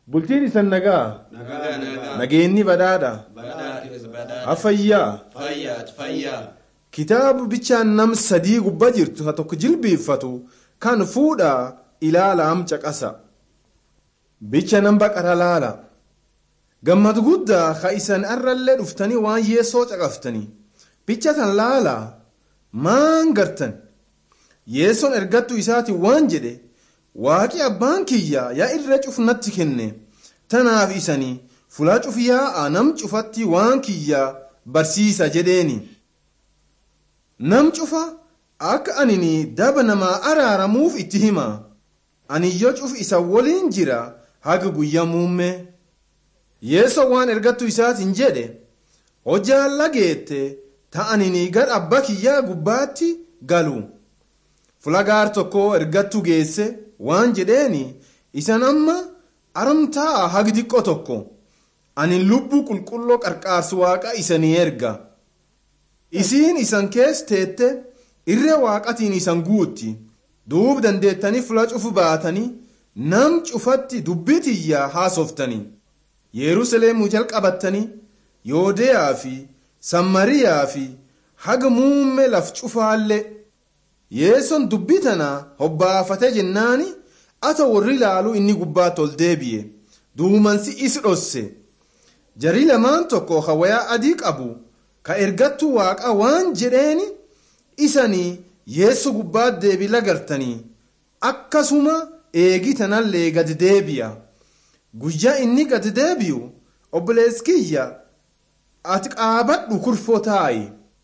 Bultiin isan nagaa Nagaa nagaa. nageenyi badhaadha Badhaadhis badhaadha. afayyaa Fayyaat fayyaa. kitaabu bichaan nam sadii gubbaa jirtu ha tokko jilbiiffatu kan fuudhaa ilaalaam caqasa bicha nan baqara laala gammad guddaa ka isan arrallee dhuftanii waan yeessoo caqaftanii bicha tan laala maan gartan yeessoon ergattuu isaati waan jedhe waaqi abbaan kiyya yaa irra cufnatti kenne tanaaf isanii fulaa cufiyyaa nam cufatti waan kiyya barsiisa jedheeni nam cufa akka anini daba namaa araaramuuf itti hima ani yoo cuf isa waliin jira haga guyyaa muummee yeessoo waan ergattu isaatiin jedhe hojjaan lageette ta'anini gar abba kiyyaa gubbaatti galu fulagaar tokko ergattu geesse waan jedheeni isan amma aramtaa hagi xiqqoo tokko ani lubbuu qulqulloo qarqaarsu waaqa isanii erga isiin isan kees teette irree waaqatiin isan guutti duub dandeettanii fula cufu baatanii nam cufatti dubbitiyyaa haasoftanii yerusalemuu jalqabattanii yoodeyaa fi sammariyaa fi haga muummee laf cufaallee yeesson dubbii tana hobbaafate jennaani ata warri ilaaluu inni gubbaatti ol deebi'e duumansi is dhosse jarii lamaan tokko ka wayaa adii qabu ka ergattuu waaqa waan jedheeni isanii yeessu gubbaatti deebii lagartanii akkasuma eegi tanallee gad deebi'a guyyaa inni gad deebi'u obboleessi kiyya ati qaabadhu kurfoo taa'i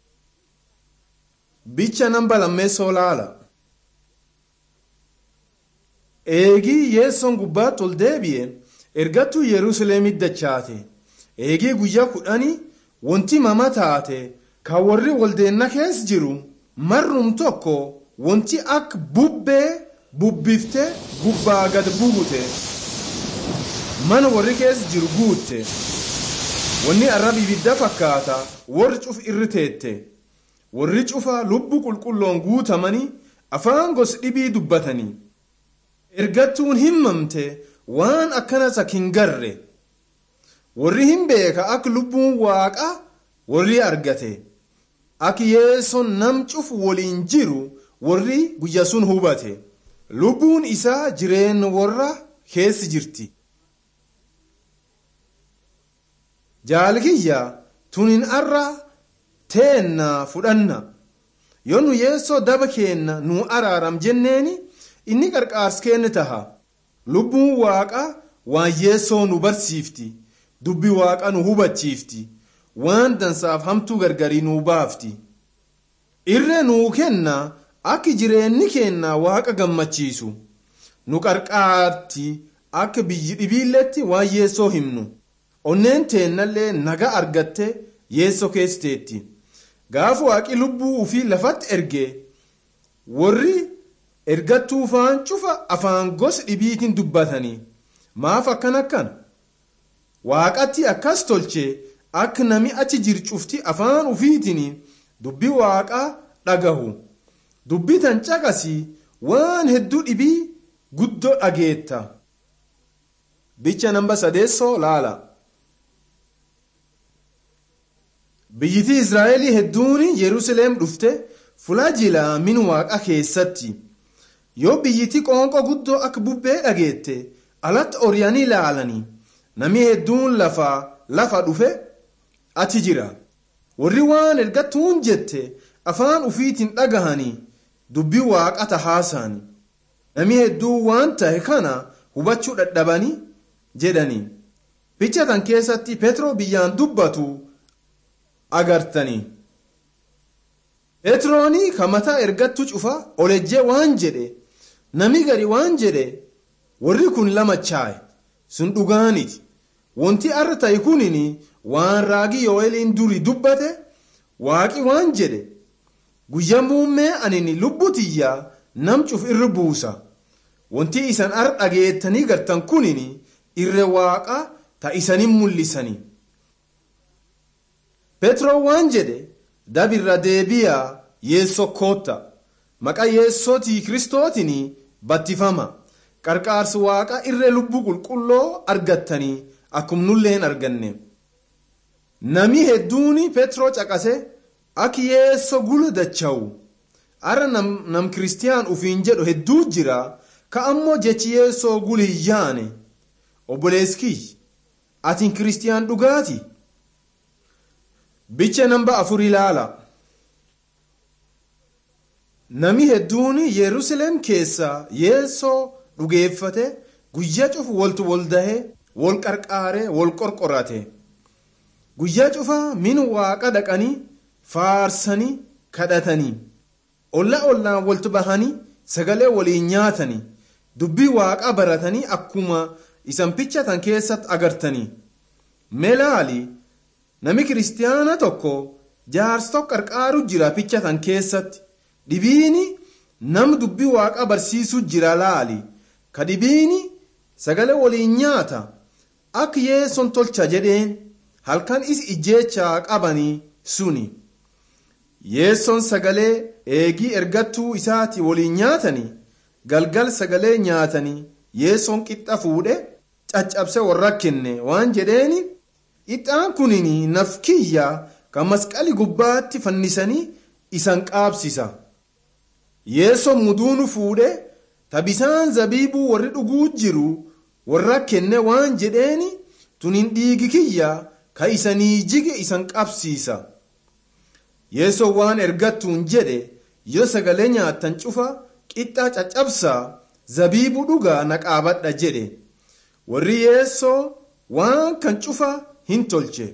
bicha namba lammeessoo laala eegii yeessoon gubbaatti ol deebi'e ergattuu yerusaleemitti dachaate eegii guyyaa kudhanii wanti mama taate kan warri waldeenna keessa jiru marrum tokko wanti akka bubbee bubbifte gubbaa gad buute mana warri keessa jiru guutte wanni arraba ibidda fakkaata warri cuf irri teette warri cufa lubbu qulqulloon guutamanii afaan gos dhibii dubbatanii ergattuun himmamte waan akkana sakin garre warri hin beeka akka lubbuun waaqa warri argate akka yeessoon nam cufu waliin jiru warri guyya sun hubate lubbuun isaa jireen warra keessi jirti jaalkiyya tunin arra teenna fudhanna yoo nu yeessoo daba keenna nu araaram jenneeni inni qarqaars keenne taha lubbuun waaqa waan yeessoo nu barsiifti dubbi waaqa nu hubachiifti waan dansaaf hamtuu gargarii nuu baafti irree nuu kenna akka jireenyi keenna waaqa gammachiisu nu qarqaarti akka biyyi dhibiilletti waan yeessoo himnu onneen teennallee naga argatte yeessoo keessiteetti gaafa waaqi lubbuu ufii lafatti erge warri ergattuu faan cufa afaan gosa dhibiitiin dubbatanii maaf akkan akkan waaqatti akkas tolche akka nami achi jir cufti afaan ufiitiin dubbii waaqaa dhagahu dubbii tan caqasi waan hedduu dhibii guddoo dhageetta bicha namba sadeessoo laala biyyitii israa'elii hedduun yerusalem dhufte fulajila min waaqa keessatti yoo biyyitii qoonqoo guddoo akka bubbee dhageette alatti oryanii ilaalanii nami hedduun lafa lafa dhufe achi jira warri waan ergattuun jette afaan ufiitiin dhagahanii dubbii waaqata haasa'anii nami hedduun waan tahe kana hubachuu dadhabanii jedhanii bicha tan keessatti petroo biyyaan dubbatu agartanii petroonii ka mataa ergattu cufa olejjee waan jedhe nami gari waan jedhe warri kun lamachaa'e sun dhugaaniti wanti arra ta'e kunin waan raagii yoo'eliin durii dubbate waaqi waan jedhe guyyaa muummee anini lubbutiyyaa nam cuf irra buusa wanti isan ar dhageettanii gartan kunin irre waaqa ta isanin mul'isanii petroo waan jedhe dabirra deebiyaa yeessoo kootta maqaa yeessootii kristootiin battifama qarqaarsi waaqa irree lubbuu qulqulloo argattanii akkum nulleen arganne nami hedduun petroo caqase ak yeesso gulu dachawu ara nam, nam kiristiyaan ufiin jedhu hedduu jira ka ammoo jechi yeessoo gulu hiyyaane obboleeskii atin kiristiyaan dhugaati bicha namba afur ilaala nami hedduun yerusalem keessa yeessoo dhugeeffate guyyaa cufu waltu wal dahe wal qarqaare wal qorqorate guyyaa cufa min waaqa dhaqanii faarsanii kadhatanii olla ollaan waltu bahanii sagalee waliin nyaatanii dubbii waaqa baratanii akkuma isan pichatan keessatti agartanii melaali nami kiristiyaana tokko jaarsa qarqaaru jira pichatan keessatti dhibiini nam dubbii waaqa barsiisu jira laali ka dhibiini sagalee waliin nyaata akka yeesson tolcha jedheen halkan is ijjeechaa qabanii suni yeesson sagalee eegii ergattuu isaati waliin nyaatanii galgal sagalee nyaatanii yeesson qixxa fuudhe caccabse warra kenne waan jedheeni ixaan kunin naf kiyya kan masqali gubbaatti fannisanii isan qaabsisa yeesson muduunu fuudhe tabisaan zabiibuu warri dhuguu jiru warra kenne waan jedheeni tunin dhiigi kiyya ka isanii jige isan qabsiisa yeesoo waan ergattuun jedhe yoo sagalee nyaattan cufa qixxaa caccabsaa zabiibuu dhugaa naqaabadha jedhe warri yeessoo waan kan cufa hin tolche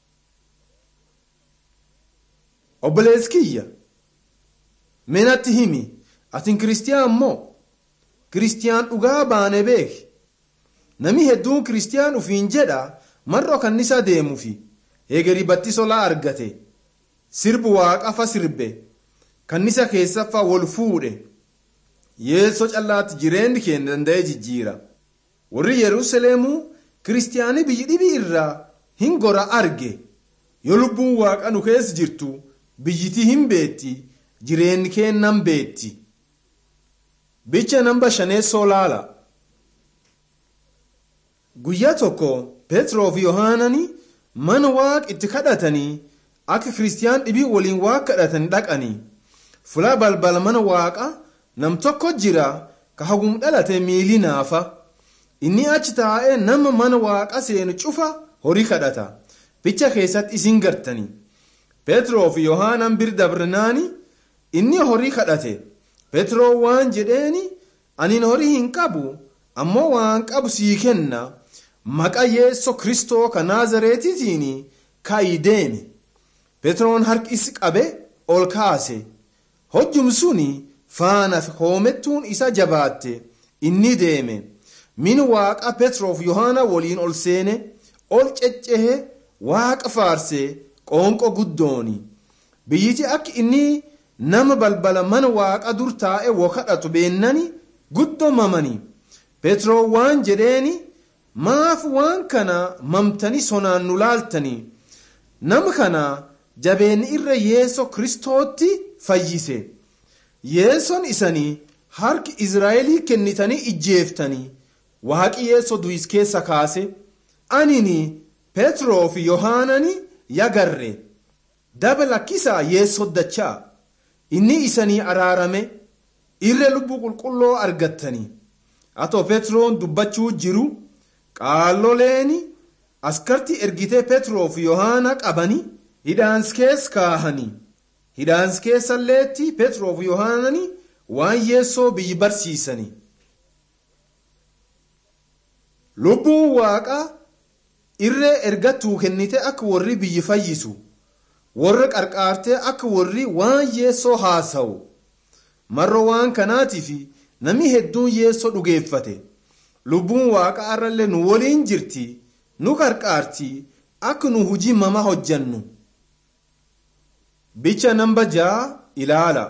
obboleeskiyya menatti himi atin kiristiyaan moo kiristiyaan dhugaa baane beeki nami hedduun kiristiyaan ufiin jedha marro kannisa deemufi heegeri battisolaa argate sirbu waaqafa sirbe kannisa keessaffa wol fuudhe yeesso callaatti jireenyi keenya danda'ee jijjiira warri yerusaleemuu kiristiyaanii biyyi dhibii irraa hin gora arge yoo lubbuun waaqa nu keessa jirtu biyyitii hin beetti jireenyi keennan beetti bicha namba shaneessoo laala guyyaa tokko peetroo fi yohaanani mana waaq itti kadhatanii akka kiristiyaan dhibii waliin waaq kadhatanii dhaqanii fulaa balbala mana waaqa nam tokko jira ka hagum dhalate miilii naafa inni achi taa'ee nama mana waaqa seenu cufa horii kadhata bicha keessatti isin gartanii peetroo fi yohaanan bir dabrinaani inni horii kadhate peetroo waan jedheeni anin horii hin qabu ammoo waan qabu sii kenna maqa yeesso kristoo ka naazareetitiin ka'ii deeme peetroon harkis qabe ol kaase hojjum suni faana hoomettuun isa jabaatte inni deeme min waaqa petroof yohaana waliin ol seene ol ceccehe waaqa faarse qoonqo guddooni biyyiti akka inni nama balbala mana waaqa dur taa'e wo kadhatu beennani guddoo mamani petroo waan jedheeni maaf waan kana mamtani sonaan nu laaltani nama kana jabeenni irra yeeso kristootti fayyise yeeson isanii harki israa'elii kennitanii ijjeeftanii waaqi yeeso du'is keessa kaase anini petroo fi yohaanani yagarre daba lakkisaa yeesso dachaa inni isanii araarame irra lubbuu qulqulloo argattanii atoo petroon dubbachuu jiru qaalloleeni askartii ergitee petroo fi yohaana qabanii hidhaans keessa kaahanii hidhaans keessalleetti petroo fi yohaanani waan yeessoo biyyi barsiisanii lubbuun waaqaa irree ergattuu kennite akka warri biyyi fayyisu warra qarqaartee akka warri waan yeessoo haasa'u marro waan kanaatiif namni hedduun yeessoo dhugeeffate lubbuun waaqa arrallee nu waliin jirti nu qarqaarti akka nu hujii mama hojjannu bicha namba ja'a ilaala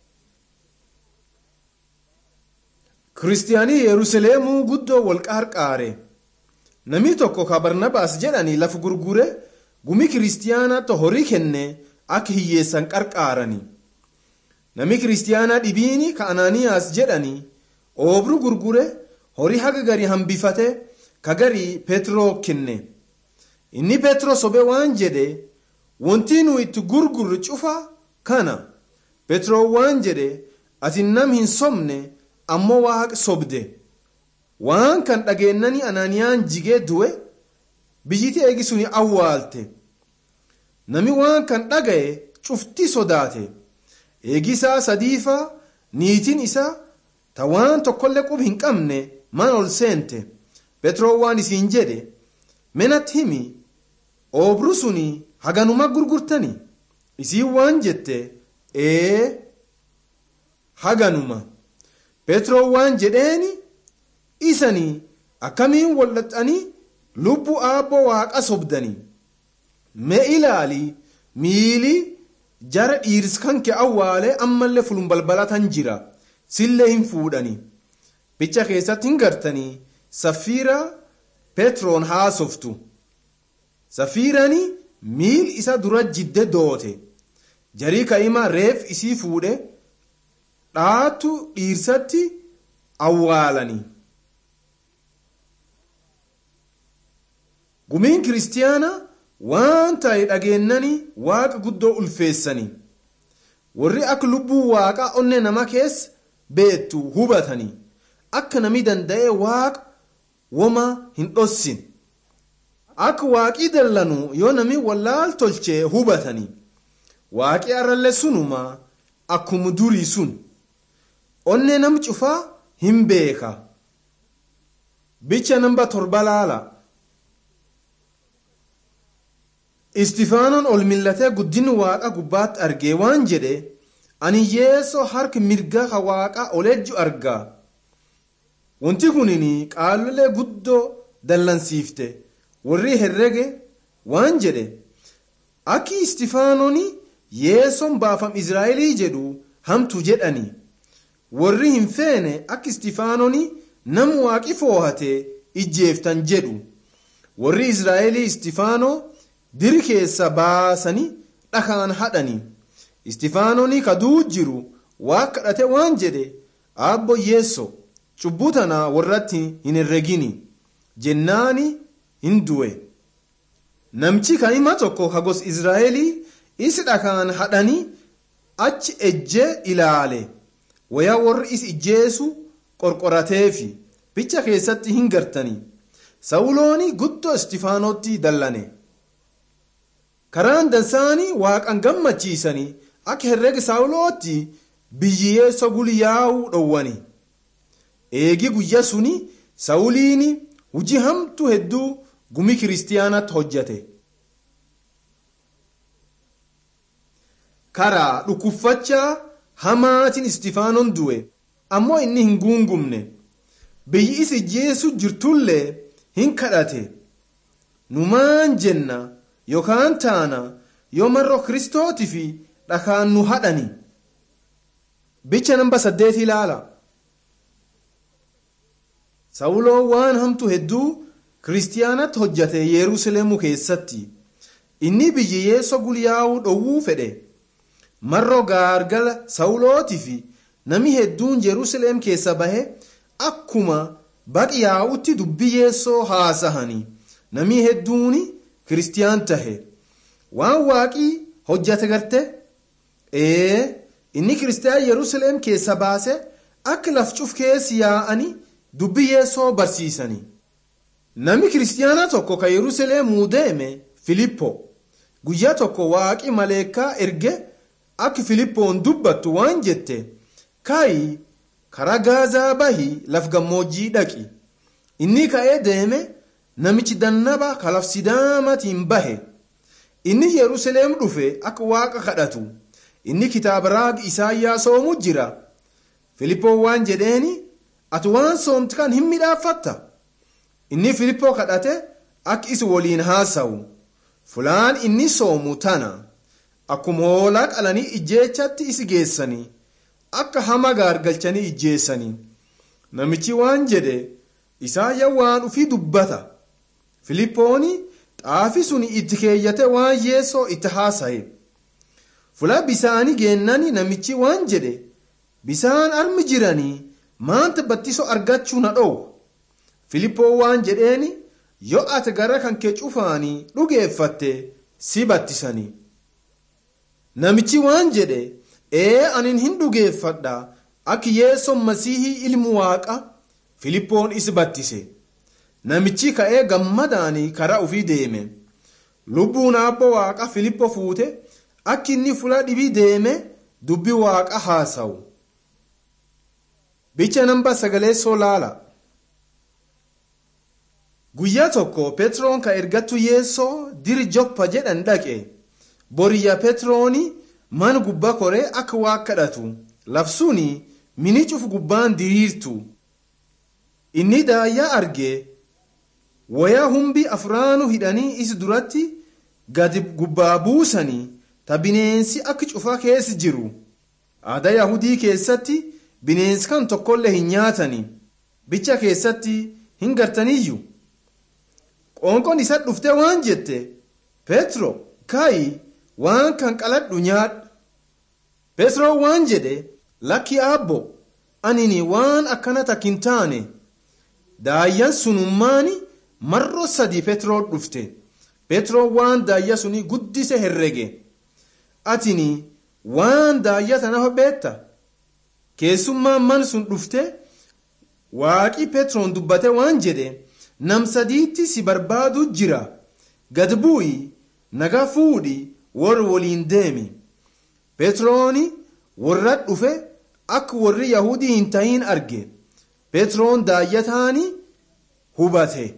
kiristiyaanii yerusaaleemuu guddoo wal qarqaare namni tokko ka barnabaas jedhanii lafa gurgure gumi kiristiyaanaatti horii kenne akka hiyyeessan qarqaarani namni kiristiyaanaa dhibiini ka anaaniyaas jedhanii oobru gurgure horii haga garii hambifate ka garii peetiroo kenne inni peetiroo sobee waan jedhe wanti nu itti gurgurru cufa kana peetiroo waan jedhe ati nam hin sobne ammoo waaqa sobde waan kan dhageennani ananiyaan jigee du'e biyyiti eegisuni awwaalte nami waan kan dhaga'e cufti sodaate eegisaa sadiifa niitiin isaa ta waan tokkollee qub hin qabne mana ol seente petroo waan isiin jedhe menatti himi oobru suni haganuma gurgurtani isiin waan jette ee haganuma petroo waan jedheeni isanii akkamiin wal'axanii lubbuu aabboo waaqa sobdanii mee ilaali miilii jara dhiirs kan kee awwaalee ammallee fulun balbalatan jira sillee hin fuudhanii bicha keessatti hin gartanii safiira petroon haasoftu safiirani miil isa dura jidde doote jarii ka'ima reef isii fuudhe dhaatu dhiirsatti awwaalanii gumiin kiristiyaana waan ta'e dhageennanii waaqa guddoo ulfeessanii warri akka lubbuu waaqaa onnee nama keessa beektu hubatanii akka nami danda'e waaqa woma hin dhossin akka waaqii dallanu yoo nami wallaal tolchee hubatanii waaqii arralle sunuma akkuma durii sun onnee nam cufaa hin beeka bicha namba torba laala istifaanoon ol millatee guddinni waaqa gubbaatti argee waan jedhe ani yeesoo harka mirgaa ka waaqa olejju argaa wanti kunin qaalolee guddoo dallansiifte warri herrege waan jedhe akki istifaanoon yeesoon baafam israa'elii jedhu hamtu jedhani warri hin feene akka istifaanoon nam waaqi foohate ijjeeftan jedhu warri israa'elii istifaanoo diri keessa baasanii dhakaan hadhanii istifaanoonii kaduu jiru waa kadhate waan jedhe aabbo yeesso cubbuu tana warratti hin herregini jennaani hin du'e namchi kaa'ima tokko kagos israa'elii isi dhakaan hadhanii achi ejjee ilaale wayaa warri is ijjeesu qorqorateefi bicha keessatti hin gartanii sawulooni guddoo istifaanootti dallane karaan dansaanii waaqan gammachiisanii akka herrega saawulootti biyyeessa gulyaa'uu dhowwani eegi guyya suni sawuliini hujii hamtu hedduu gumi kiristiyaanatti hojjate karaa dhukkubfachaa hamaatiin istifaanoon du'e ammoo inni hin guungumne biyyi is ijjeessu jirtullee hin kadhate numaan jenna yookaan taana yoo marroo kristootii fi dhakaan nu hadhani bicha namba saddeet ilaala sawuloo waan hamtu hedduu kiristiyaanatti hojjate yerusalemuu keessatti inni biyyi yeessoo gulyaa'uu dhowwuu fedhe marroo gaargala sawulootii fi nami hedduun jerusalem keessa bahe akkuma baqi yaa'utti dubbii yeessoo haasahanii nami hedduuni kiristiyaan tahe waan waaqii hojjate garte ee inni kiristiyaan yerusalem keessa baase akka lafcuf keessi yaa'anii dubbii yeessoo barsiisanii nami kiristiyaana tokko ka yerusalemuu deeme filippo guyyaa tokko waaqii maleekaa erge akka filippoon dubbattu waan jette kaayi karaa gaazaa bahi laf gammoojjii dhaqi inni ka'ee deeme namichi dannaba kalaf sidaamatiin bahe inni yerusalem dhufe akka waaqa kadhatu inni kitaaba raagi isaayyaa soomu jira filippoon waan jedheeni ati waan soomti kan hin midhaaffatta inni filippoo kadhate akka isi waliin haasawu fulaan inni soomu tana akkuma hoolaa qalanii ijjeechatti isi geessanii akka hama gaargalchanii ijjeessanii namichi waan jedhe isaayya waan ufii dubbata filippooni xaafi sun itti keeyyate waan yeessoo itti haasaye fula bisaanii geennani namichi waan jedhe bisaan armi jiranii maanta battisoo argachuu na dhowu filippoo waan jedheeni yoo ati gara kan kee cufaanii dhugeeffatte si battisanii namichi waan jedhe ee anin hin dhugeeffadha akka yeessoon masihii ilmu waaqa filippoon is battise namichi ka'ee gammadaanii karaa ufii deeme lubbuun abbo waaqa filippo fuute akka inni fula dhibii deeme dubbi waaqa haasawu bicha namba sagaleessoo laala guyyaa tokko petroon ka ergattu yeessoo diri joppa jedhan dhaqe boriyya petrooni man gubbaa koree akka waa kadhatu labsuuni mini cufu gubbaan diriirtu inni daayyaa arge wayaa humbi afuraanu hidhanii is duratti gadi gubbaa buusanii ta bineensi akka cufa keessa jiru aadaa yahudii keessatti bineensi kan tokkollee hin nyaatani bicha keessatti hin gartaniyyuu qoonqoon isa dhufte waan jette petro kaayi waan kan qaladhu nyaadhu petro waan jedhe lakki aabbo anini waan akkana takkin taane daayyan sunummaani marro sadi petroo dhufte petroo waan daayya suni guddise herrege atini waan daayya tanafa beetta keessummaan man sun dhufte waaqi petroon dubbate waan jedhe nam sadiitti si barbaadu jira gad bu'i naga fuudhi warri waliin deemi petrooni warra dhufe akka warri yahudii hin tahin arge petroon daayyataani hubate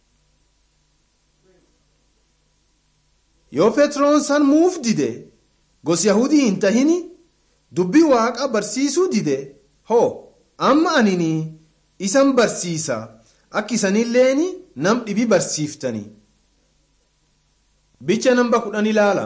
yoo petroon san muuf dide gos yahudii hin tahini dubbi waaqa barsiisuu dide hoo amma anini isan barsiisa akka isanilleeni nam dhibi barsiiftani bicha namba kudhan ilaala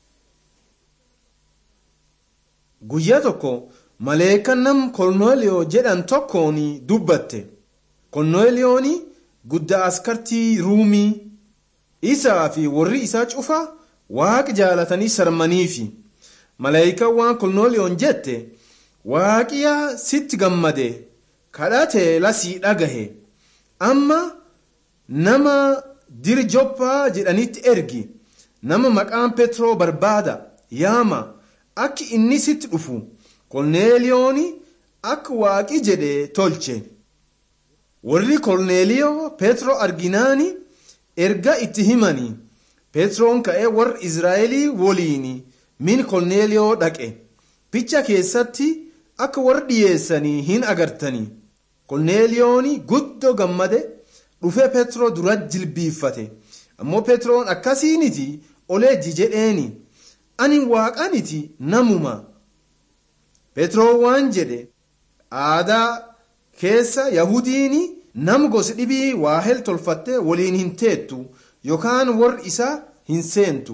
guyyaa tokko maleekan nam korneeliyoo jedhan tokkoon dubbatte korneeliyoon guddaa askartii ruumii isaa fi warri isaa cufa waaqi jaalatanii sarmaniifi maleekan waan korneeliyoon jette waaqiya sitti gammade kadhate lasii dhagahe amma nama diri joppaa jedhanitti ergi nama maqaan petroo barbaada yaama akka inni sitti dhufu korneeliyoon akka waaqi jedhe tolche warri korneeliyoo petroo arginaani erga itti himani petroon ka'ee warra israa'elii woliin min korneeliyoo dhaqe picha keessatti akka warra dhiyeessanii hin agartanii korneeliyoon guddoo gammade dhufee petroo dura jilbiiffate ammoo petroon akkasiiniti oleejji jedheeni ani waaqaniti namuma petroo waan jedhe aadaa keessa yahudiin nam gosi dhibii waa hel tolfatte waliin hin teettu yookaan warri isaa hin seentu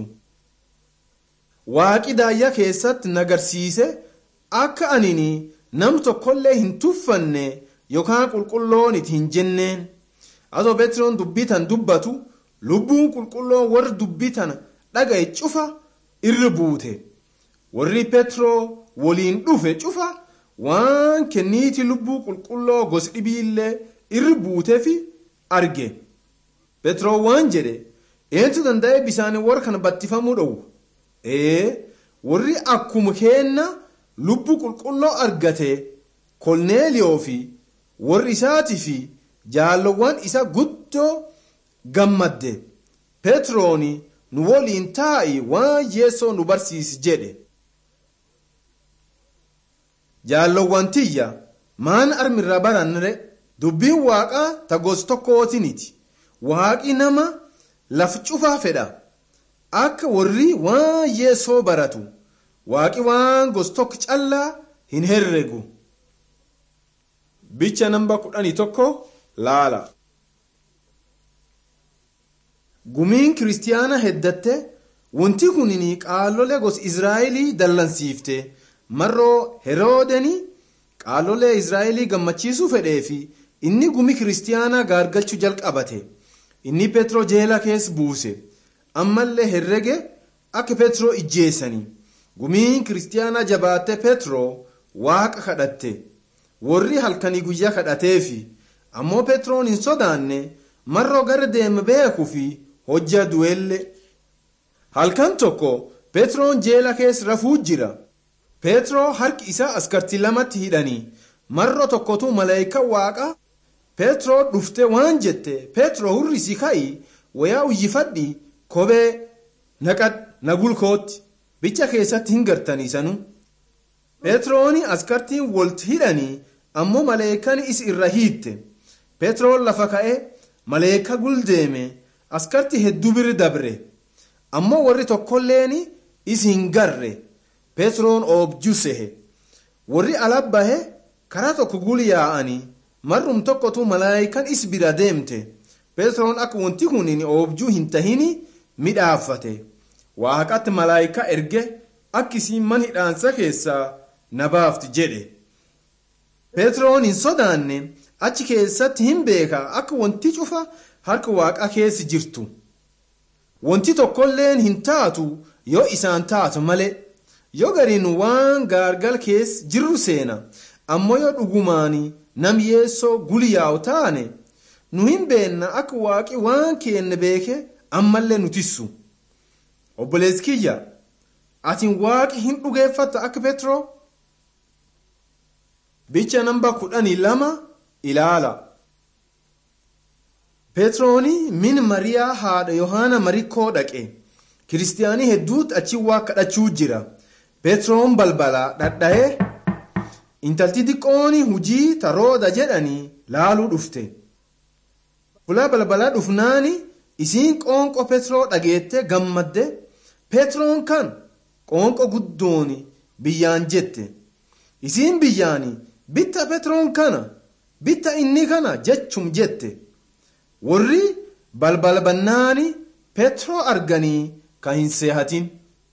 waaqi daayyaa keessatti nagarsiise akka anini nam tokkollee hin tuffanne yookaan qulqulloon itti hin jenneen atoo petroon dubbii tan dubbatu lubbuun qulqulloon warri dubbii tana dhagaye cufa irra buute warri petroo waliin dhufe cufa waan kenniiti lubbuu qulqulloo gosi dhibiillee irra buuteefi arge petroo waan jedhe eentu danda'e bisaan warra kana battifamuu dhowwu ee warri akkuma keenna lubbuu qulqulloo argate kolneeliyoo fi warri isaatii fi jaallowwan isa guddoo gammadde petrooni nu waliin taa'i waan yeessoo nu barsiisi jedhe jaallowwan tiyya maan armirra baranre dubbiin waaqaa ta gos tokkootiniti waaqi nama laf cufaa fedha akka warri waan yeessoo baratu waaqi waan gos tokko callaa hin herregu bicha namba kudhanii tokko laala gumiin kiristiyaana heddatte wanti kunin qaalolee gos israa'elii dallansiifte marroo heroodeni qaalolee israa'elii gammachiisuu fedhee fi inni gumi kiristiyaanaa gaargalchuu jalqabate inni petroo jeela keessa buuse ammallee herrege akka petroo ijjeessanii gumiin kiristiyaanaa jabaatte petroo waaqa kadhatte warri halkanii guyyaa kadhateefi ammoo petroon hin sodaanne marroo gara deeme beekuu fi hojja du'elle halkan tokko petroon jeela keessa rafuu jira petroo harki isaa askartii lamatti hidhanii marro tokkotu malaayika waaqa petroo dhufte waan jette petroo hurrisi ka'i wayaa uyyifadhi kophee naqad nagulkootti bicha keessatti hin gartaniisanu petrooni askartiin wolti hidhanii ammoo maleekan is irra hiitte petroon lafa ka'e maleeka guldeeme askartii hedduu biri dabre ammoo warri tokkolleen is hin garre petroon oobjuu sehe warri alabbahe karaa tokko gul yaa'anii marrum tokkotu malaayikan is bira deemte petroon akka wanti kun oobjuu hin tahini midhaaffate waaqatti malaayika erge akkisiin man hidhaansa keessaa na baafti jedhe petroon hin sodaanne achi keessatti hin beeka akka wanti cufa harka waaqa keessa jirtu wanti tokkolleen hin taatu yoo isaan taatu malee yoo gariin waan gaargal keessa jirru seena ammoo yoo dhugumaan nam yeessoo guliyaawu taane nu hin beenna akka waaqi waan keenne beeke ammallee nutissu obboleessi kiyya atiin waaqi hin dhugeeffatta akka petroo bicha namba kudhanii lama ilaala petrooni min mariyaa haadha yohaana marikkoo dhaqe kiristiyaanii hedduutti achi waa kadhachuu jira petroon balbalaa dhadha'ee intalti xiqqooni hujii tarooda jedhanii laaluu dhufte fulaa balbalaa dhufnaani isiin qoonqo petroo dhageette gammadde petroon kan qoonqo guddooni biyyaan jette isiin biyyaani bitta petroon kana bitta inni kana jechum jette warri balbala bannaani petroo arganii kan hin seehatin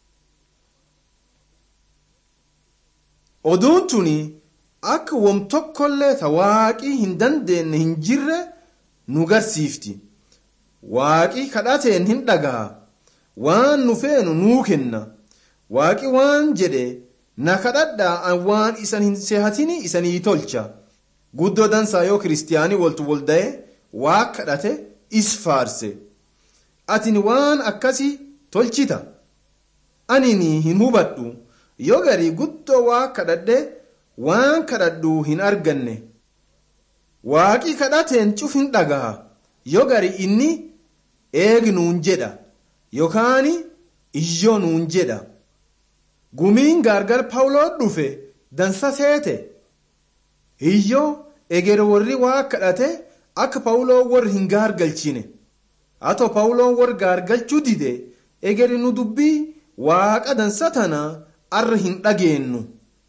oduun tuni akka wom tokkollee ta waaqii hin dandeenye hin jirre nu garsiifti waaqii kadhateen hin dhaga'a waan nu feenu nuu kenna waaqi waan jedhe na kadhadhaa waan isan hin seehatini isanii tolcha guddoo dansaa yoo kiristiyaanii waltu wolda'e waa kadhate is faarse atin waan akkasii tolchita anini hin hubadhu yoo garii guddoo waa kadhadhe waan kadhadhu hin arganne waaqi kadhateen cuf hin dhagaha yoo gari inni eegi nuun jedha yookaan iyyoo nuun jedha gumiin gaargar pawuloo dhufe dansa seete iyyoo eger warri waa kadhate akka pawuloo warri hin gaargalchine hato pawuloon warri gaargalchuu dide egeri nu dubbii waaqa dansa tana arra hin dhageennu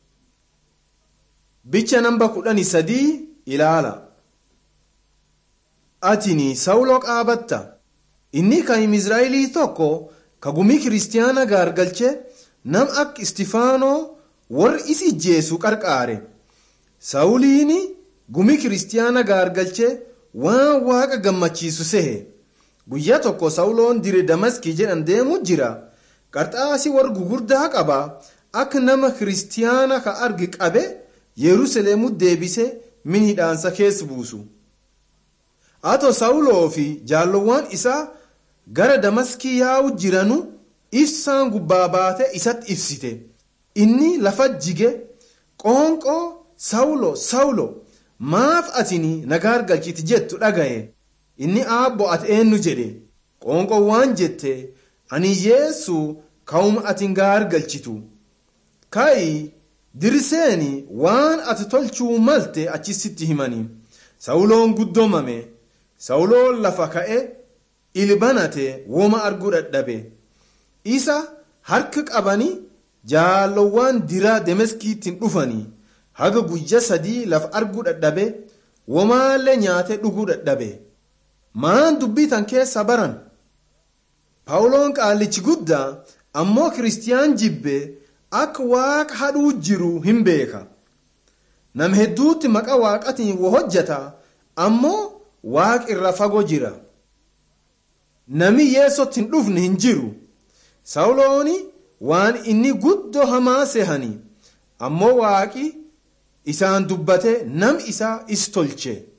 bicha namba kudhani sadii ilaala atini sawuloo qaabatta inni kan israa'elii tokko ka gumii kiristiyaana gaargalche nam akka istifaanoo warri isi ijjeessu qarqaare sawuliini gumii kiristiyaana gaargalche waan waaqa gammachiisu sehe guyyaa tokko sawuloon dire damaskii jedhan deemu jira qarxaasi warri gugurdaa qaba akka nama kiristiyaana ka argi qabe yerusalemu deebise min hidhaansa keessa buusu ato sawuloo fi jaallowwan isaa gara damaskii yaa'u jiranu ibsaan gubbaa baate isatti ibsite inni lafa jige qoonqoo sawulo sawulo maaf atini nagaar galchiti jettu dhagaye inni aabbo ati eenyu jedhe qoonqoo waan jette ani yeessu ka'uma ati gaar galchitu ka'i dirseeni waan ati tolchuu malte achisitti himani sawuloon guddoomame sawuloon lafa ka'e ilbanate woma arguu dadhabe isa harka qabanii jaallowwan diraa demeskiittiin dhufanii haga guyya sadii lafa arguu dadhabe womaallee nyaate dhuguu dadhabe maan dubbii tan keessa baran paawuloon qaallichi guddaa ammoo kiristiyaan jibbe akka waaqa hadhuu jiru hin beeka nam hedduutti maqa waaqatiin wo hojjata ammoo waaq irra fagoo jira nami yeessotti hin dhufne hin jiru sawulooni waan inni guddoo hamaa sehani ammoo waaqi isaan dubbate nam isaa is tolche